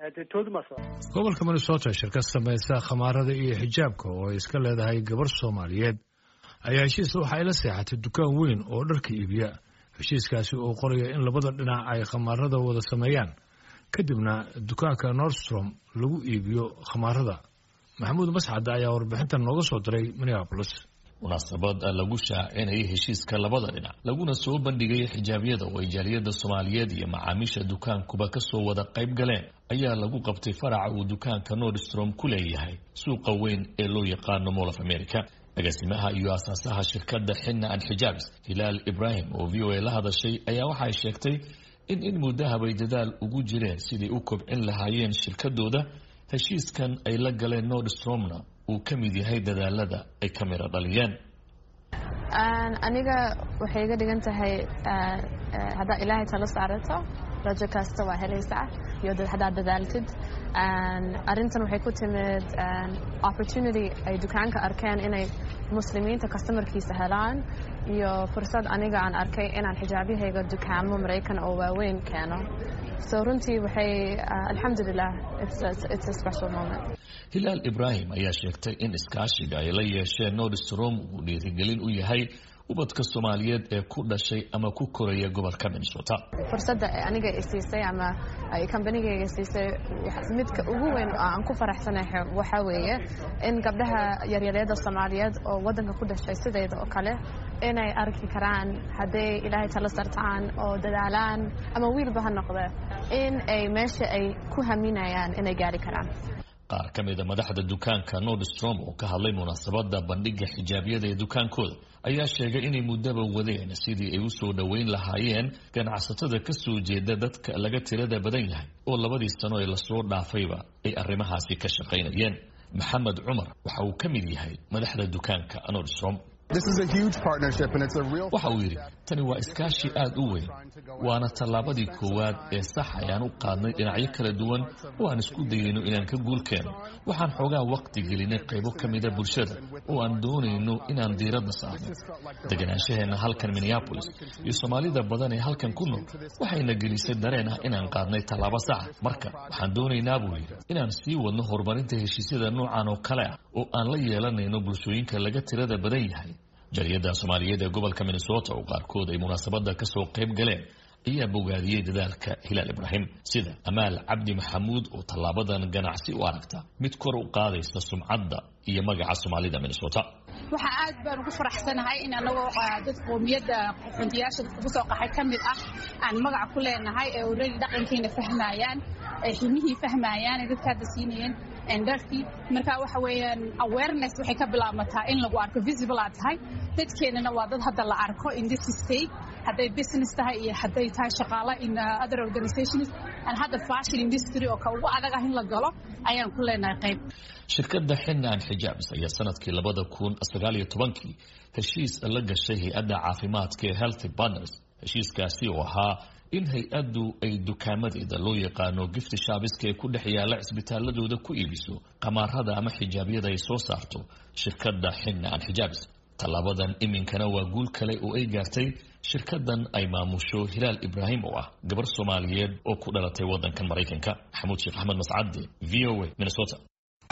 gobolka minnesota shirkad samaysa khamaarada iyo xijaabka oo ay iska leedahay gabar soomaaliyeed ayaa heshiis waxa ay la seexatay dukaan weyn oo dharka iibiya heshiiskaasi oo qoraya in labada dhinac ay khamaarada wada sameeyaan kadibna dukaanka nordstrom lagu iibiyo khamaarada maxamuud mascad ayaa warbixintan nooga soo diray minneapolis munaasabad lagu shaacinayay heshiiska labada dhinac laguna soo bandhigay xijaabyada oo ay jaaliyada soomaaliyeed iyo macaamiisha dukaankuba kasoo wada qayb galeen ayaa lagu qabtay faraca uu dukaanka nordstrom ku leeyahay suuqa weyn ee loo yaqaano mall of america agaasimaha iyo aasaasaha shirkadda xinna an xijaabs hilaal ibraahim oo v o a la hadashay ayaa waxay sheegtay in in muddahabay dadaal ugu jireen siday u kobcin lahaayeen shirkadooda heshiiskan ay la galeen nordstromna uu ka mid yahay dadaalada ay ka miro dhaliyeen aniga waxay iga dhigan tahay haddaad ilaahay talo saarato rajo kasta waa helaysaa iyo haddaad dadaaltid arrintan waxay ku timid opportunity ay dukaanka arkeen inay muslimiinta customarkiisa helaan iyo fursad aniga aan arkay inaan xijaabyahayga dukaamo maraykan oo waaweyn keeno so runtii waxay alxamdulilah it's a special moment hilaal ibraahim ayaa sheegtay in iskaashiga ay la yeesheen nordstrom uu dhiirigelin u yahay ubadka soomaaliyeed ee ku dhashay ama ku koraya gobolka minnesota fursadda aniga isiisay ama kambanigayga siisay midka ugu weyn oo aan ku faraxsanahay waxaa weeye in gabdhaha yaryareeda soomaaliyeed oo waddanka ku dhashay sidayda oo kale inay arki karaan hadday ilaahay talo sartaan oo dadaalaan ama wiilba ha noqde in ay meesha ay ku haminayaan inay gaari karaan qaar ka mida madaxda dukaanka nordstrom oo ka hadlay munaasabada bandhiga xijaabyada ee dukaankooda ayaa sheegay inay muddaba wadeen sidii ay usoo dhoweyn lahaayeen ganacsatada ka soo jeeda dadka laga tirada badan yahay oo labadii sano ee lasoo dhaafayba ay arrimahaasi ka shaqaynayeen maxamed cumar waxa uu ka mid yahay madaxda dukaanka nordstrom waxa uu yidhi tani waa iskaashi aad u weyn waana tallaabadii koowaad ee sax ayaan u qaadnay dhinacyo kala duwan oo aan isku dayayno inaan ka guul keeno waxaan xoogaa waqti gelinay qaybo ka mida bulshada oo aan doonayno inaan diiradda saarno deganaanshaheena halkan minneabolis iyo soomaalida badan ee halkan ku nool waxayna gelisay dareen ah inaan qaadnay tallaabo saxa marka waxaan doonaynaa buu yidhi inaan sii wadno horumarinta heshiisyada noocan oo kale ah oo aan la yeelanayno bulshooyinka laga tirada badan yahay jariyada soomaaliyeed ee gobolka minnesota oo qaarkood ay munaasabada kasoo qayb galeen ayaa bogaadiyey dadaalka hilaal ibraahim sida amaal cabdi maxamuud oo tallaabadan ganacsi u aragta mid kor u qaadaysa sumcadda iyo magaca soomaalida minnesota waxaa aad baan ugu faraxsanahay in anagoo dad qoomiyadda xundiyaasha ugu soo qaxay ka mid ah aan magac ku leenahay ee already dhaqankiina fahmayaan ay ximihii fahmayaan ee dadka hadda siinayeen dharkii marka waxa weeyaan awareness waxay ka bilaabmataa in lagu arko visible aad tahay dadkeenana waa dad hadda la arko in this state hadday business tahay iyo hadday tahay shaqaale in other organizations and hadda fashion industry oo ka ugu adag ah in la galo ayaan ku leenahay qayb shirkadda xinaan xijaabs ayaa sanadkii labada kun sagaal iyo tobankii heshiis la gashay hay-adda caafimaadka ee healthy partners heshiiskaasi oo ahaa in hay-addu ay dukaamadeeda loo yaqaano gifti shaabiska ee ku dhex yaalla cisbitaaladooda ku iibiso qamaarada ama xijaabyada ay soo saarto shirkadda xinaan xijaabs tallaabadan iminkana waa guul kale oo ay gaartay shirkadan ay maamusho hilaal ibraahim oo ah gabar soomaaliyeed oo ku dhalatay waddankan maraykanka maxamuud sheekh axmed mascade v o a minnesota